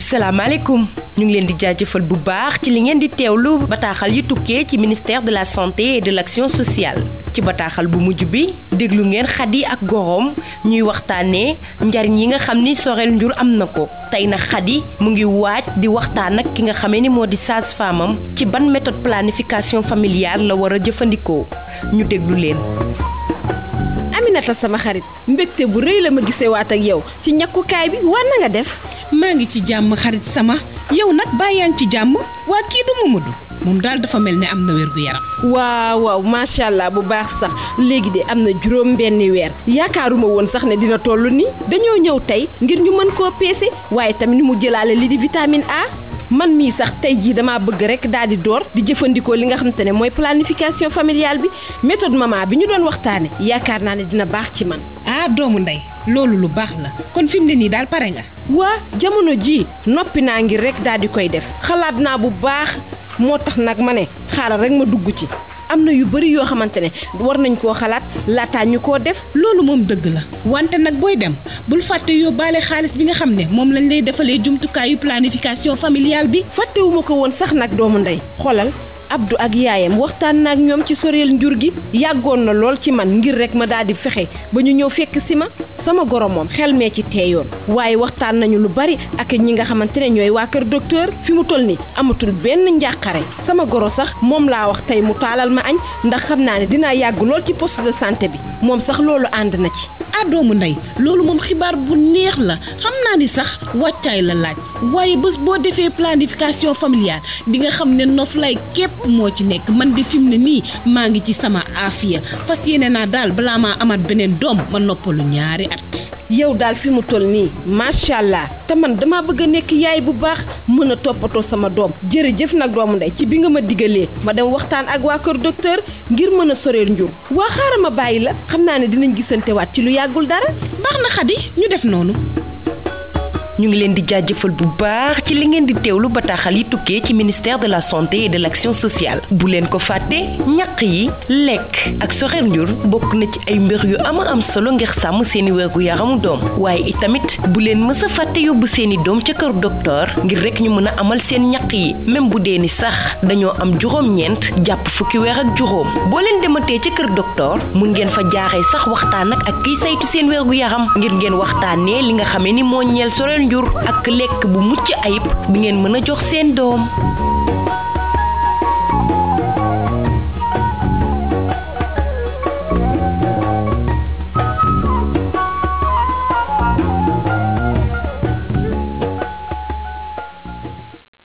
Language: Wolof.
salaamaaleykum ñu ngi leen di jaajëfal bu baax ci li ngeen di teewlu bataaxal yi tukkee ci ministère de la santé et de l'action sociale ci bataaxal bu mujj bi déglu ngeen Xadi ak Gorom ñuy waxtaanee njariñ yi nga xam ni soreel njur am na ko tey nag Xadi mu ngi waaj di waxtaan ak ki nga xamee ni moo di sage-femme am ci ban méthode planification familiale la war a jëfandikoo ñu déglu leen. Aminata sama xarit mbégte bu rëy la ma gisee waat ak yow ci ñakkukaay bi war na nga def. maa ngi ci jàmm xarit sama yow nag bàyyaan ci jàmm waa kii du Mamadou moom daal dafa mel ne am na wér gu yaram waaw waaw macha allah bu baax sax léegi de am na juróom benni weer yaakaaruma woon sax ne dina toll nii dañoo ñëw tey ngir ñu mën koo peese waaye tamit mu jëlaale li di vitamine A man mii sax tey jii damaa bëgg rek daal di door di jëfandikoo li nga xamante ne mooy planification familiale bi méthode maman bi ñu doon waxtaane yaakaar naa ne dina baax ci man ah doomu ndey loolu lu baax la kon fi mu ne nii daal pare nga waa jamono ji noppi naa ngir rek daal di koy def xalaat naa bu baax moo tax nag ma ne xaaral rek ma dugg ci am na yu bari yoo xamante ne war nañ koo xalaat laataa ñu koo def loolu moom dëgg la wante nag booy dem bul fàtte yóbbaale xaalis bi nga xam ne moom lañ lay defalee jumtukaayu planification familiale bi fàttewuma ko woon sax nag doomu ndey xoolal Abdou ak yaayam waxtaan na ak ñoom ci soreel njur gi yàggoon na lool ci man ngir rek ma daal di fexe ba ñu ñëw fekk si ma sama goro moom xel mee ci teeyoon waaye waxtaan nañu lu bari ak ñi nga xamante ne ñooy waa kër docteur fi mu toll ni amatul benn njàqare sama goro sax moom laa wax tey mu taalal ma añ ndax xam naa ne dinaa yàgg lool ci poste de santé bi moom sax loolu ànd na ci ah doomu ndey loolu moom xibaar bu neex la xam naa ni sax wàccaay la laaj waaye bés boo defee planification familiale di nga xam ne noflaay képp moo ci nekk man de fi mu ne nii maa ngi ci sama aafiya fas yéene naa daal balaa maa amaat beneen doom ma noppalu ñaari at. yow daal fi mu toll nii macha allah te man dama bëgg a nekk yaay bu baax mën a toppatoo sama doom jërëjëf nag doomu ndey ci bi nga ma digalee ma dem waxtaan ak waa kër docteur ngir mën a soreel njur waa xaaral ma bàyyi la xam naa ne dinañ gisante waat ci lu yàggul dara. baax na xadi ñu def noonu. ñu ngi leen di jaajëfal bu baax ci li ngeen di teewlu bataaxal yi tukkee ci ministère de la santé et de l'action sociale bu leen ko fàtte ñaq yi lekk ak soxer njur bokk na ci ay mbir yu ama am solo ngir sàmm seeni wérgu yaramu doom waaye itamit bu leen mës a fàtte yóbbu seeni doom ca kër docteur ngir rek ñu mën a amal seen ñaq yi même bu dee ni sax dañoo am juróom-ñeent jàpp fukki weer ak juróom boo leen dematee ca kër docteur mun ngeen fa jaaree sax waxtaan ak ak kiy saytu seen wérgu yaram ngir ngeen waxtaanee li nga xamee ni moo ñeel soreel njur ak lekk bu mucc ayib bi ngeen mën a jox seen doom